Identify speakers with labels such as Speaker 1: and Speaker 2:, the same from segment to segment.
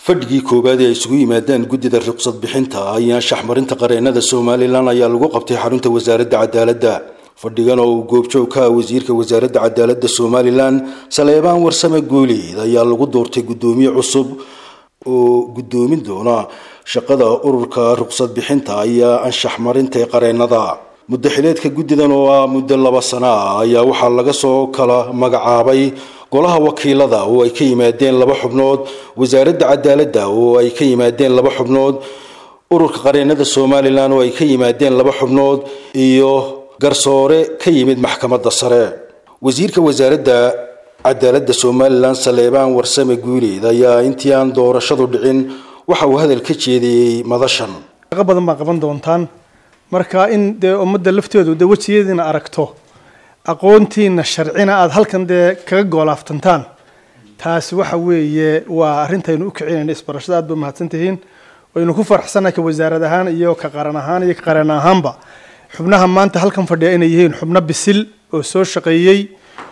Speaker 1: fadhigii koowaad ee ay isugu yimaadeen guddida ruqsad bixinta iyo anshaxmarinta qareennada somalilan ayaa lagu qabtay xarunta wasaaradda cadaaladda fadhigan oo uu goobjoog ka ah wasiirka wasaaradda cadaaladda somalilan saleebaan warsame guuleed ayaa lagu doortay guddoomiye cusub oo guddoomin doona shaqada ururka ruqsad bixinta iyo anshaxmarinta ee qareennada muddo xileedka guddidan oo ah muddo laba sano ah ayaa waxaa laga soo kala magacaabay golaha wakiilada oo ay ka yimaadeen laba xubnood wasaaradda cadaaladda oo ay ka yimaadeen laba xubnood ururka qareennada somalilan oo ay ka yimaadeen laba xubnood iyo garsoore ka yimid maxkamadda sare wasiirka wasaaradda cadaaladda somalilan saleebaan warsame guuleed ayaa intii aan doorashadu dhicin waxa uu hadal ka jeediyey madashan
Speaker 2: shaqo badan baa qaban doontaan marka in dee ummadda lafteedu dee wejiyadiina aragto aqoontiina sharcina aada halkan dee kaga goolaaftantaan taasi waxa weeye waa arrintaynu u kicinayna isbarashada aad ba mahadsantihiin waynu ku faraxsannahay ka wasaarad ahaan iyo ka qaran ahaan iyo ka qaran ahaanba xubnaha maanta halkan fadhiya inay yihiin xubno bisil oo soo shaqeeyey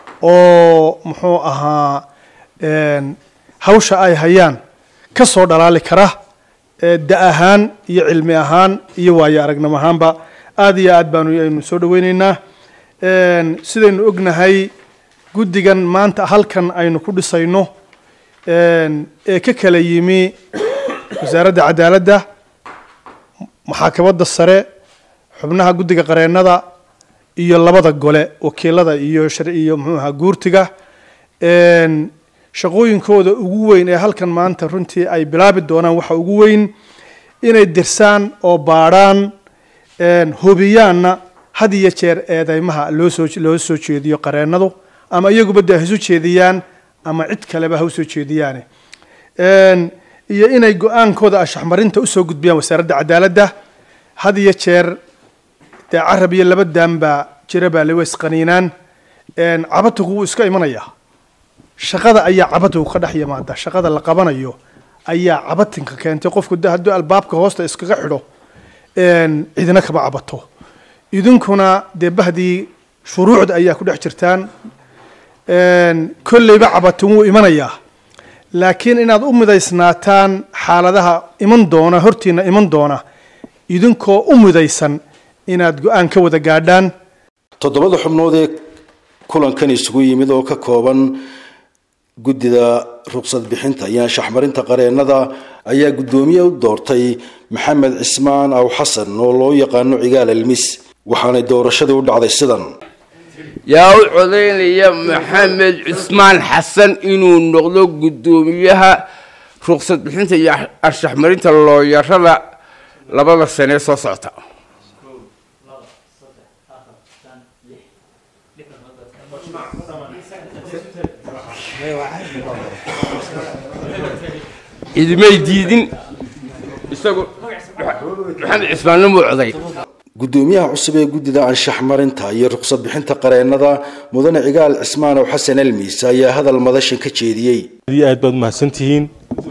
Speaker 2: oo muxuu ahaa hawsha ay hayaan ka soo dhalaali kara da ahaan iyo cilmi ahaan iyo waayo aragnimo ahaanba aada iyo aad baanu aynu soo dhaweyneynaa sidaynu ognahay guddigan maanta halkan aynu ku dhisayno ee ka kala yimi wasaaradda cadaaladda maxaakamada sare xubnaha guddiga qareennada iyo labada gole wakiilada iyo iyo muxuuaha guurtiga shaqooyinkooda ugu weyn ee halkan maanta runtii ay bilaabi doonaan waxa ugu weyn inay dirsaan oo baadhaan hubiyaanna had iyo jeer eedeymaha loosoo loo soo jeediyo qareennadu ama iyaguba dee haisu jeediyaan ama cid kaleba ha usoo jeediyaane iyo inay go-aankooda anshaxmarinta usoo gudbiyaan wasaaradda cadaaladda had iyo jeer dee carab iyo laba daanbaa jira baa lawa isqaniinaan cabatugu wuu iska imanayaa shaqada ayaa cabatugu ka dhex yimaada shaqada la qabanayo ayaa cabatinka keentay qofku hadduu albaabka hoosta iskaga xidho cidina kama cabato idinkuna dee bahdii shuruucda ayaa ku dhex jirtaan kolleyba cabatin wuu imanayaa laakiin inaad u midaysnaataan xaaladaha iman doona hortiina iman doona idinkoo u midaysan inaad go-aan ka wada gaadhaan
Speaker 1: toddobada xubnood ee kulankan isugu yimid oo ka kooban guddida ruqsad bixinta iyo anshaxmarinta qareennada ayaa guddoomiye u doortay maxamed cismaan aw xasan oo loo yaqaano cigaal almis waxaanay doorashadii u dhacday sidan
Speaker 3: yaa u codaynaya maxamed cismaan xasan inuu noqdo guddoomiyaha ruqsad bixinta iyo anshaxmarinta looyarada labada sanee soo socota idimay diidin isagu maxamed cismaanna muu coday
Speaker 1: guddoomiyaha cusub ee guddida anshaxmarinta iyo ruqsad bixinta qareennada mudane cigaal cismaan ow xasan almiis ayaa hadal madashan ka jeediyey
Speaker 4: aad baad mahadsantihiin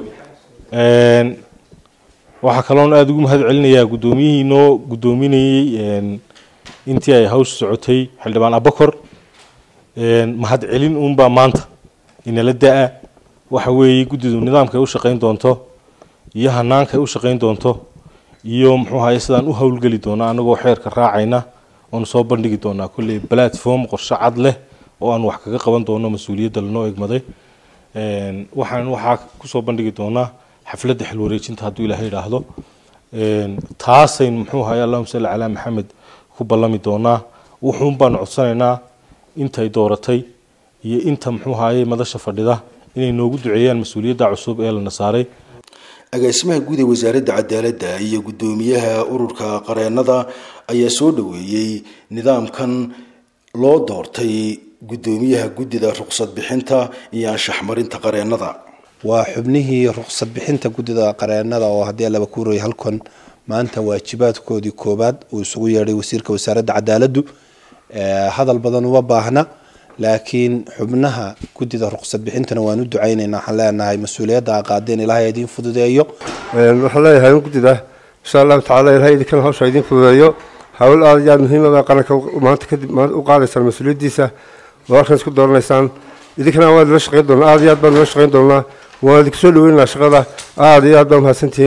Speaker 4: waxaa kaloon aada ugu mahad celinayaa guddoomiyihii noo guddoominayey intii ay hawsha socotay xildhibaan abakor mahad celin uunbaa maanta inala da-a waxa weeye guddidu nidaamka ay u shaqayn doonto iyo hanaanka ay u shaqayn doonto iyo muxuu ahaye sidaan u howlgeli doona anagoo xeerka raacayna oonu soo bandhigi doonaa kolley platform qorshe cad leh oo aan wax kaga qaban doono mas-uuliyadda lanoo egmaday waxaan waxaa kusoo bandhigi doonaa xafladda xilwareejinta hadduu ilaahay idhaahdo taasaynu muxuu ahaye allahuma salli calaa maxamed ku ballami doonaa wuxuun baanu codsanaynaa intay dooratay iyo inta muxuu ahaye madasha fadhida inay noogu duceeyaan mas-uuliyadda cusub ee lana saaray
Speaker 1: agaasimaha guud ee wasaaradda cadaaladda iyo guddoomiyaha ururka qareennada ayaa soo dhoweeyey nidaamkan loo doortay guddoomiyaha guddida ruqsad bixinta iyo anshaxmarinta qareennada
Speaker 5: waa xubnihii ruqsad bixinta guddida qareennada oo haddii laba kuuraya halkan maanta waajibaadkoodii koobaad uu isugu yeedhay wasiirka wasaaradda cadaaladdu hadal badan uma baahna laakiin xubnaha guddida ruqsad bixintana waan u ducaynaynaa waxaan leenahay mas-uuliyadda a qaadeen ilaahay idiin fududeeyo
Speaker 6: waxaan leeyahay in guddida insha allahu tacala ilahay idinkana hawsha idiin fududeeyo hawl aada iyo aada muhiima baa qaranka maanta kadib u qaadaysaan mas-uuliyaddiisa waa halkan isku dooranaysaan idinkana waa nala shaqayn doonaa aada iyo aad baan nala shaqayn doonaa waan idinku soo dhaweynaynaa shaqada aada iyo aad baa mahadsantihiin